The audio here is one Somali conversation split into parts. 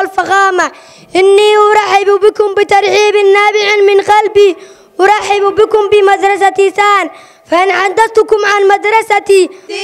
والفخامة إني أرحب بكم بترحيب نابع من قلبي أرحب بكم بمدرسة سان فإن حدثتكم عن مدرستي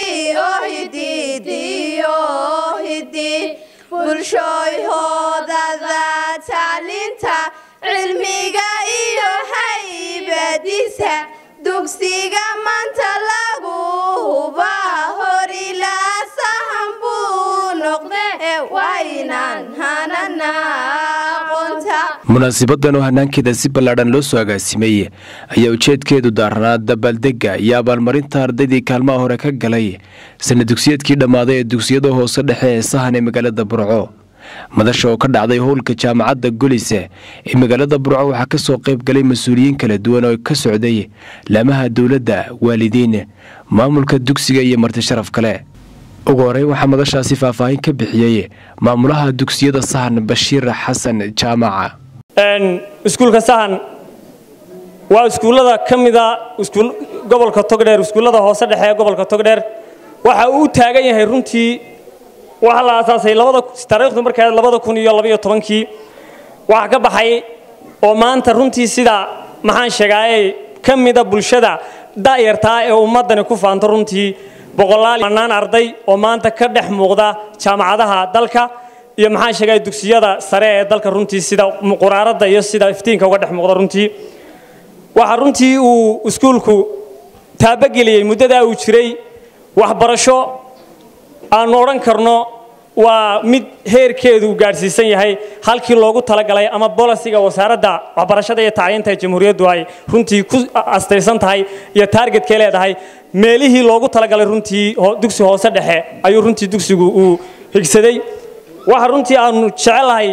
bulshooyhoodada tacliinta cilmiga iyo haybadiisa dugsiga maanta lagu huba hor ilaa sahan buu noqde waynaan hanana aqoonta munaasibadan oo hanaankeeda si ballaadhan loo soo agaasimay ayaa ujeedkeedu daaranaa dabaaldegga iyo abaalmarinta ardaydii kaalmaha hore ka galay sana dugsiyeedkii dhammaaday ee dugsiyada hoose dhexe ee sahan ee magaalada burco madasha oo ka dhacday howlka jaamacadda golise ee magaalada burco waxaa ka soo qayb galay mas-uuliyiin kala duwan oo ka socday laamaha dowladda waalidiin maamulka dugsiga iyo marti sharaf kale ugu horey waxaa madashaasi faahfaahin ka bixiyey maamulaha dugsiyada sahan bashiir xasan jaamaca iskuulka sahan waa iskuullada ka mida gobolka togdheer iskuullada hoose dhexe ee gobolka togdheer waxa uu u taagan yahay runtii waxaa la aasaasay taariikhdu markaa labada kun iyo labaiyo tobankii waxaa ka baxay oo maanta runtii sida maxaan sheegaaye ka mida bulshada da'yartaa ee ummaddani ku faanto runtii boqolaal manaan arday oo maanta ka dhex muuqda jaamacadaha dalka iyo maxaan sheegaya dugsiyada sare ee dalka runtii sida quraaradda iyo sida iftiinka uga dhex muuqda runtii waxaa runtii uu iskuulku taabageliyey muddadaa uu jiray waxbarasho aanu odhan karno waa mid heerkeedu uu gaadhsiisan yahay halkii loogu talagalay ama bolisiga wasaaradda waxbarashada iyo tacliinta ee jamhuuriyaddu ay runtii ku astaysan tahay iyo taargetkay leedahay meelihii loogu talagalay runtii dugsi hoose dhexe ayuu runtii dugsigu uu higsaday waxa runtii aanu jecelahay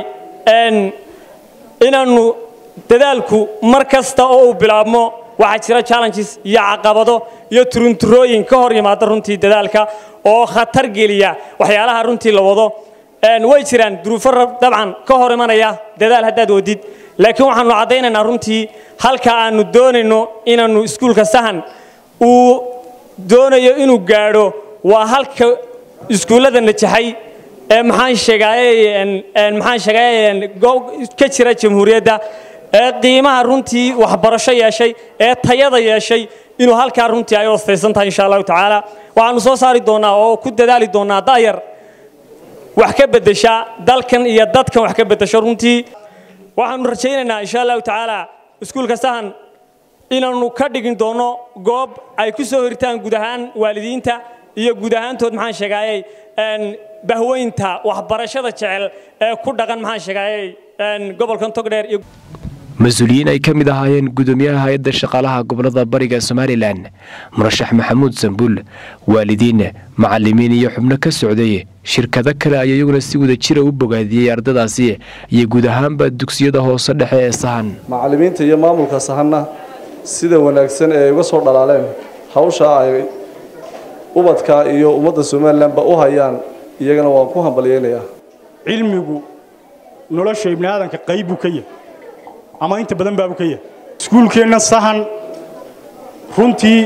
inaannu dadaalku mar kasta oo uu bilaabmo waxaa jira challenges iyo caqabado iyo turunturooyin ka hor yimaada runtii dadaalka oo khatar geliya waxyaalaha runtii la wado way jiraan duruufo dabcan ka hor imanaya dadaal haddaad wadid laakiin waxaanu caddaynaynaa runtii halka aanu doonayno inaannu iskuulka sahan uu doonayo inuu gaadho waa halka iskuullada najaxay ee maxaan sheegaaye maxaan sheegaaye ka jira jamhuuriyadda ee qiimaha runtii waxbarasho yeeshay ee tayada yeeshay inuu halkaa runtii ay ostaysan tahay insha allahu tacaala waxaanu soo saari doonaa oo ku dadaali doonaa da'yar wax ka beddesha dalkan iyo dadkan wax ka beddesho runtii waxaanu rajaynaynaa insha allahu tacaala iskuulka sahan inaannu ka dhigin doono goob ay ku soo horitaan guud ahaan waalidiinta iyo guud ahaantood maxaan sheegaayey bahweynta waxbarashada jecel ee ku dhaqan maxaan sheegaayey gobolkan togdheer iyo mas-uuliyiin ay ka mid ahaayeen gudoomiyaha hay-adda shaqaalaha gobolada bariga somalilan murashax maxamuud sambuul waalidiin macalimiin iyo xubno ka socday shirkado kale ayaa iyaguna si wada jira u bogaadiyey ardadaasi iyo guud ahaanba dugsiyada hoose dhexe ee sahan macalimiinta iyo maamulka sahanna sida wanaagsan ee ay uga soo dhalaaleen hawsha ay ubadka iyo ummadda somalilanba u hayaan iyagana waan ku hambalyeynayaa cilmigu nolosha ibni aadanka qayb buu ka yahay ama inta badan baabuu ka yahay iskuulkeenna sahan runtii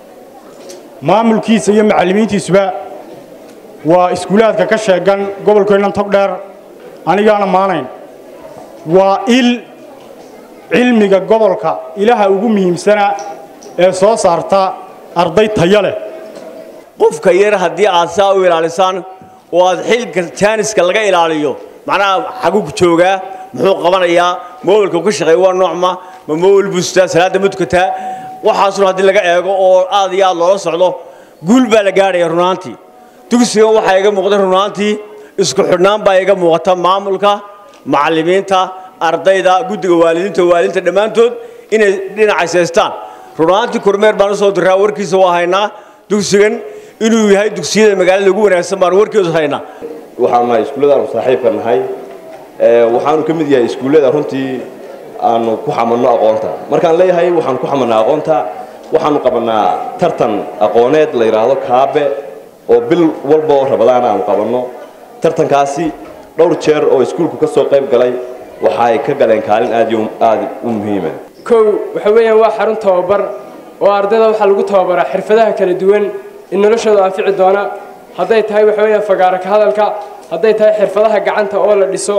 maamulkiisa iyo macallimiintiisuba waa iskuulaadka ka sheegan gobolkeennan togdheer anigaana maanayn waa il cilmiga gobolka ilaha ugu muhiimsana ee soo saarta arday tayo leh qofka yar haddii aad saa u ilaalisaan oo aad xilka jaaniska laga ilaaliyo macnaha xaguu joogaa muxuu qabanayaa mobilka ka shaqeeya waa noocma ma mobil bustaa salaada mudkataa waxaasuna haddii laga eego oo aad iyo aad loola socdo guul baa la gaadhaya runaantii dugsigan waxaa iga muuqda runaantii isku xidhnaan baa iga muuqata maamulka macallimiinta ardayda guddiga waalidiinta waalidiinta dhammaantood inay dhinacayshaystaan runaantii kormeer baan usoo diraa warkiisa waa haynaa dugsigan inuu yahay dugsiyada magaalada ugu wanaagsan baan warkeedu haynaa waxaanu nahay iskuulladaanu saaxiibka nahay waxaanu ka mid yahay iskuullada runtii aanu ku xamanno aqoonta markaan leeyahay waxaanu ku xamannaa aqoonta waxaanu qabannaa tartan aqooneed la yidhaahdo kaabe oo bil walba oo rabadaan aanu qabanno tartankaasi dhowr jeer oo iskuulku ka soo qayb galay waxa ay ka galeen kaalin aad iyo aad u muhiima kow waxa weeyaan waa xarun tababar oo ardayda waxaa lagu tababaraa xirfadaha kala duwan in noloshooda anfici doona hadday tahay waxa weeyaan fagaara ka hadalka hadday tahay xirfadaha gacanta oo la dhiso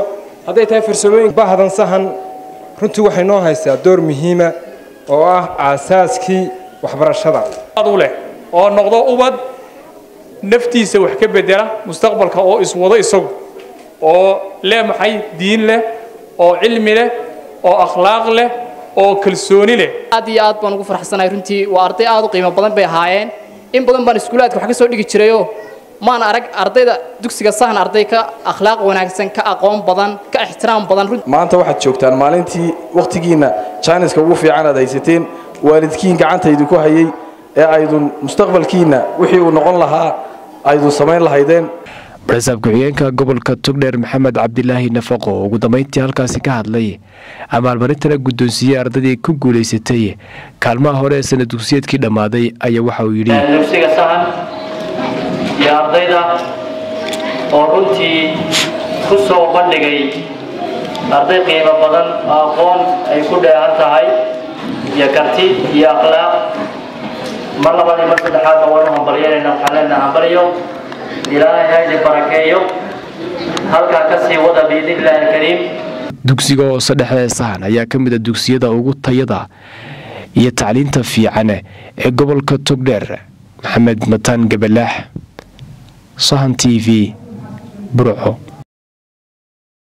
hadday tahay farsamooyin bahdan sahan runtii waxay noo haysaa door muhiima oo ah aasaaskii waxbarashada u leh oo noqdo ubad naftiisa wax ka bedela mustaqbalka oo iswado isagu oo leh maxay diin leh oo cilmi leh oo akhlaaq leh oo kalsooni leh aad iyo aad baan ugu farxsanahay runtii waa arday aad u qiimo badan bay ahaayeen in badan baan iskuulaadka wax ka soo dhigi jirayoo maan arag ardayda dugsiga sahan arday ka akhlaaq wanaagsan ka aqoon badan ka ixtiraam badan maanta waxaad joogtaan maalintii wakhtigiinna jaaniska ugu fiican aad haysateen waalidkiin gacantaydu ku hayay ee aydun mustaqbalkiinna wixii uu noqon lahaa aydun samayn lahaydeen barasaab ku-xigeenka gobolka togdheer maxamed cabdilaahi nafaqo oo ugu dambayntii halkaasi ka hadlay abaalmarintana guddoonsiiyey ardaydii ku guulaysatay kaalmaha hore ee sana dugsiyeedkii dhammaaday ayaa waxa uu yidhi dugsiga sahan iyo ardayda oo runtii ku soo bandhigay arday qiimo badan oo aqoon ay ku dheehan tahay iyo karti iyo akhlaaq mar labaad iyo mar saddexaadba waanu hambalyanayna waxaan leenaha hambalyo ilaahay haydi barakeeyo halkaa ka sii wada biidnillahi alkariim dugsiga hoose dhexe ee sahan ayaa ka mid a dugsiyada ugu tayada iyo tacliinta fiican ee gobolka togdheer maxamed mataan gabalaax sahan t v burco